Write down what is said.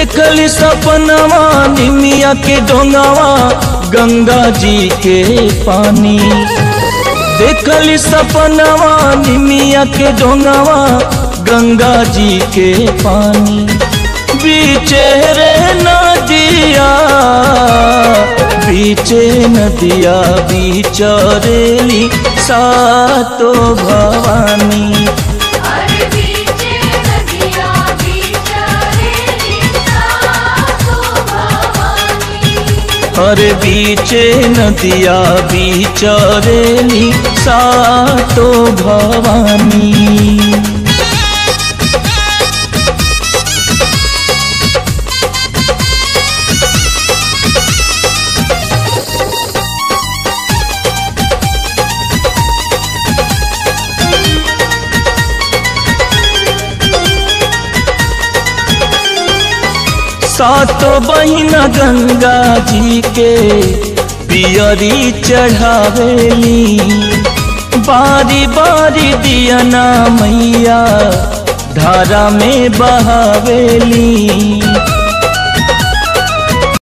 देखली सपनवा निमिया के डोंगावा गंगा जी के पानी देखली सपनवा निमिया के डोंगावा गंगा जी के पानी बीचे रे नदिया बीचे नदिया बीचरेली सातो भवानी अरे बीचे नदिया बीचरेली सातो भवानी अरे बीचे नदिया बीचरेली सातो भवानी सातो बहिना गंगा जी के पियरी चढ़ावेली बारी बारी दियना मैया धारा में बहावेली